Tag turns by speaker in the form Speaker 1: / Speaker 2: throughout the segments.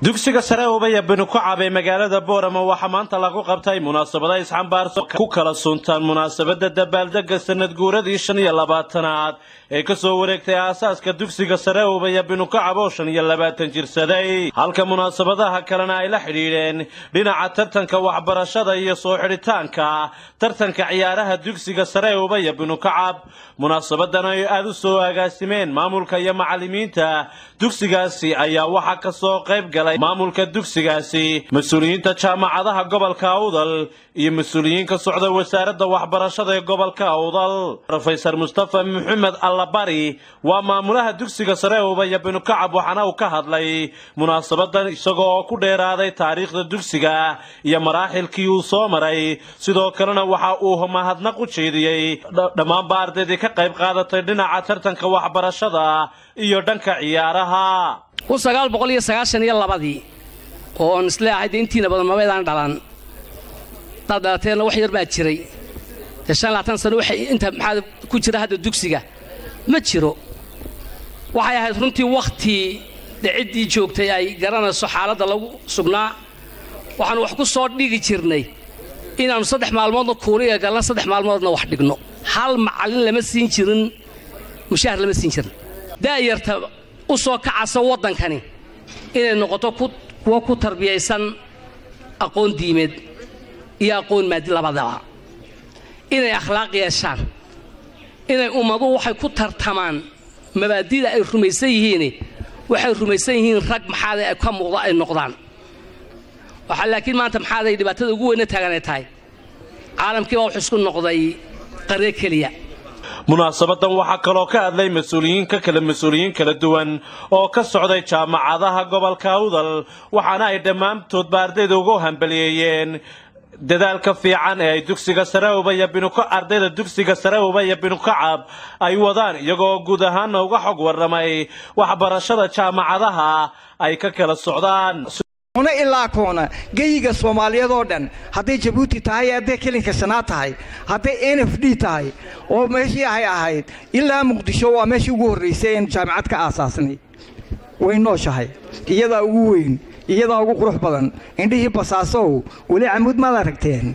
Speaker 1: dugsiga sare ubaya binu kucab ee magaalada boorama waxaa maanta lagu qabtay munaasabada isxambaarso ku kala suntaan munaasabada dabaaldega sanad guuradii shan iyo labaatanaad ee kasoo wareegtay aasaaska dugsiga sare ubaya binu kucab oo shan iyo labaatan jirsaday halka munaasabadaha kalena ay la xidhiidheen dhinaca tartanka waxbarashada iyo soo xidhitaanka tartanka ciyaaraha dugsiga sare ubaya binu kucab munaasabadan ay aada u soo agaasimeen maamulka iyo macalimiinta dugsigaasi ayaa waxaa kasoo qayb galay maamulka dugsigaasi mas-uuliyiinta jaamacadaha gobolka awdal iyo mas-uuliyiin ka socda wasaaradda waxbarashada ee gobolka awdal rofeysar mustafa maxamed allabari waa maamulaha dugsiga sare ubaya binu kacab waxaana uu ka hadlay munaasabadan isagoo oo ku dheeraaday taariikhda dugsiga iyo maraaxilkii uu soo maray sidoo kalena waxa uu mahadnaq u jeediyey dhammaanba ardaydii ka qayb qaadatay dhinaca tartanka waxbarashada iyo dhanka ciyaaraha
Speaker 2: kun sagaal boqol iyo sagaashan iyo labadii oon isleeahay dee intiina badan mabaydaan dhalan hadaad dhalateenna wax yar baa jiray dee shan labaatan sano waxay inta maxaa ku jira hadda dugsiga ma jiro waxay ahayd runtii wakhtii dee ciddii joogtay ay garanayso xaaladda lagu sugnaa waxaanu wax ku soo dhigi jirnay inaannu saddex maalmoodna kuuriga galna saddex maalmoodna wax dhigno hal macallin lama siin jirin mushaahar lama siin jirin daayarta u soo kacasa waddankani inay noqoto kuwo ku tarbiyaysan aqoon diimeed iyo aqoon maadi labadaba inay akhlaaq yeeshaan inay ummadu waxay ku tartamaan mabaadida ay rumaysan yihiin waxay rumaysan yihiin rag maxaaday ay ka muuqda ay noqdaan waxaa laakiin maanta maxaaday dhibaatada ugu weyna taaganay tahay caalamkii baa wuxuu isku noqday qaryo keliya
Speaker 1: munaasabadan waxaa kaloo ka hadlay mas-uuliyiin ka kale mas-uuliyiin kala duwan oo ka socday jaamacadaha gobolka awdal waxaana ay dhammaantoodba ardayda ugu hambaliyeeyeen dadaalka fiican ee ay dugsiga sare ubaya binuka ardayda dugsiga sare ubaya binukacab ay wadaan iyagoo guud ahaanna uga xog warramay waxbarashada jaamacadaha ay ka kala socdaan
Speaker 3: una ilaa koona geyiga soomaaliyeed oo dhan hadday jabuuti tahay hadday kelinka shanaad tahay hadday n f d tahay oo meeshii ahay ahayd ilaa muqdisho waa meeshii ugu horraysay een jaamicad ka aasaasnay way nooshahay iyadaa ugu weyn iyadaa ugu qurux badan indhihii basaasow weli camuud maad aragteen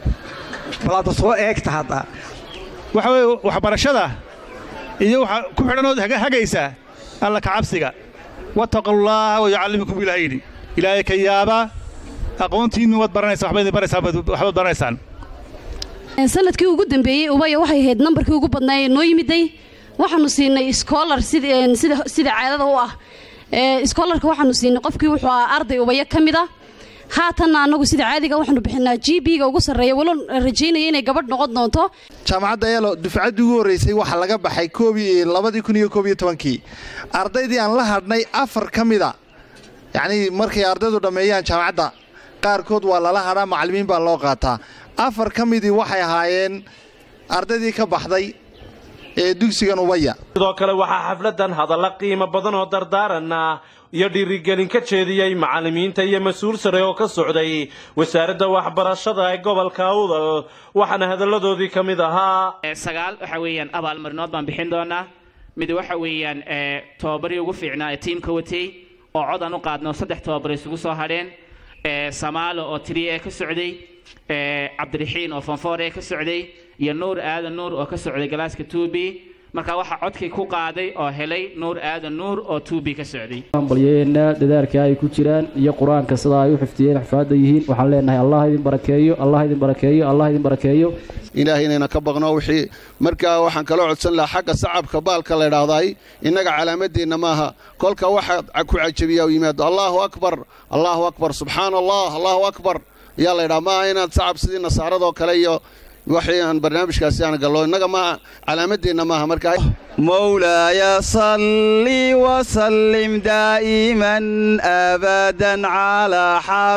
Speaker 3: balaada soo eegta hadda
Speaker 4: waxa weye waxbarashada iyo waxaa ku xidhanood hagaysa alla kacabsiga wattaqullaaha wayucallimukum ilaah yidhi ilaahay ka yaaba aqoontiinnu waad baranaysaa waxbaad baranaysaan
Speaker 5: sanadkii ugu dambeeyey ubaya waxay ahayd nambarkii ugu badnaa noo yimiday waxaanu siinay scholar sida caadada u ah scholarka waxaanu siinay qofkii wuxuu ahaa arday ubaya ka mid a haatanna annagu sida caadiga waxaanu bixinaa g b ga ugu sarreeya walo rajaynaya inay gabadh noqon doonto
Speaker 6: jaamacadda eelo dufcaddii ugu horraysay waxaa laga baxay labadii kun iyo koob iyo tobankii ardaydii aan la hadhnay afar ka mida yacnii markay ardaydu dhammeeyaan jaamacadda qaarkood waa lala hadhaa macallimiin baa loo qaataa afar ka midii waxay ahaayeen ardaydii ka baxday ee dugsigan ubaya
Speaker 1: sidoo kale waxaa xafladan hadalla qiimo badan oo dardaaranna iyo dhiirigelin ka jeediyey macallimiinta iyo mas-uul sare oo ka socday wasaaradda waxbarashada ee gobolka awdal waxaana hadalladoodii ka mid ahaa
Speaker 7: sagaal waxa weeyaan abaalmarinood baan bixin doonaa mid waxa weeyaan tobabarii ugu fiicnaa ee tiimka watay oo cod aan u qaadno saddex tobabar isugu soo hadheen samaalo oo tiriya ee ka socday cabdiraxiin oo fonfoor ee ka socday iyo nuur aadan nuur oo ka socday galaaska tuubi marka waxaa codkii ku qaaday oo helay nuur aadan nuur oo tuubi ka socday
Speaker 8: balyeena dadaalka ay ku jiraan iyo qur-aanka sida ay u xifdiyeen xafaadda yihiin waxaan leenahay allah idin barakeeyo allah idin barakeeyo allah idin barakeeyo
Speaker 9: ilaahay inayna ka baqno wixii markaa waxaan kaloo codsan lahaa xagga sacabka baalka la idhaahdaay innaga calaamadeenna maaha kolka waxa ku cajabiyaa u yimaado allaahu akbar allaahu akbar subxaana allah allahu akbar ayaa la ydhaha maaha inaad sacab sidii nasaaradoo kale iyo waxii aan barnaamijkaasi aan gallo innaga maaha calaamadeenna maaha markaa
Speaker 10: mowlaaya salli wasallim daa'iman abadan calaa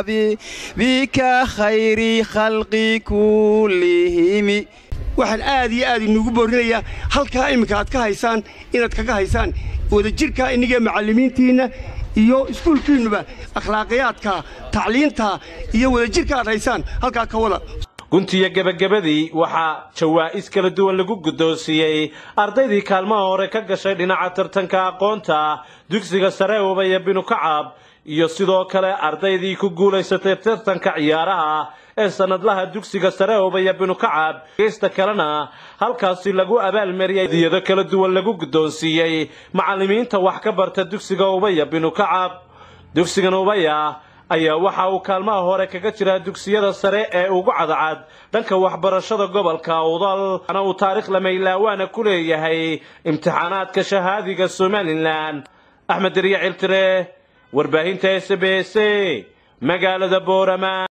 Speaker 10: xabibika khayri khalqi kullihimi
Speaker 11: waxaan aad iyo aad inugu boorinayaa halkaa imminka aad ka haysaan inaad kaga haysaan wadajirkaa inniga macallimiintiinna iyo iskuulkiinnuba akhlaaqiyaadka tacliinta iyo wadajirka aad haysaan halkaa ka wada
Speaker 1: guntiyo gebagabadii waxaa jawaa'is kala duwan lagu guddoonsiiyey ardaydii kaalmaha hore ka gashay dhinaca tartanka aqoonta dugsiga sare ubaya binu kacab iyo sidoo kale ardaydii ku guulaysatay tartanka ciyaaraha ee sanadlaha dugsiga sare ubaya binu kacab geysta kalena halkaasi lagu abaalmariyay diyado kala duwan lagu guddoonsiiyey macallimiinta wax ka barta dugsiga ubaya binu kacab dugsigan ubaya ayaa waxa uu kaalmaha hore kaga jiraa dugsiyada sare ee ugu cadcad dhanka waxbarashada gobolka awdal ana uu taariikh lamaylawaana ku leeyahay imtixaanaadka shahaadiga somalilan axmed deriya ciltire warbaahinta s b s magaalada boorama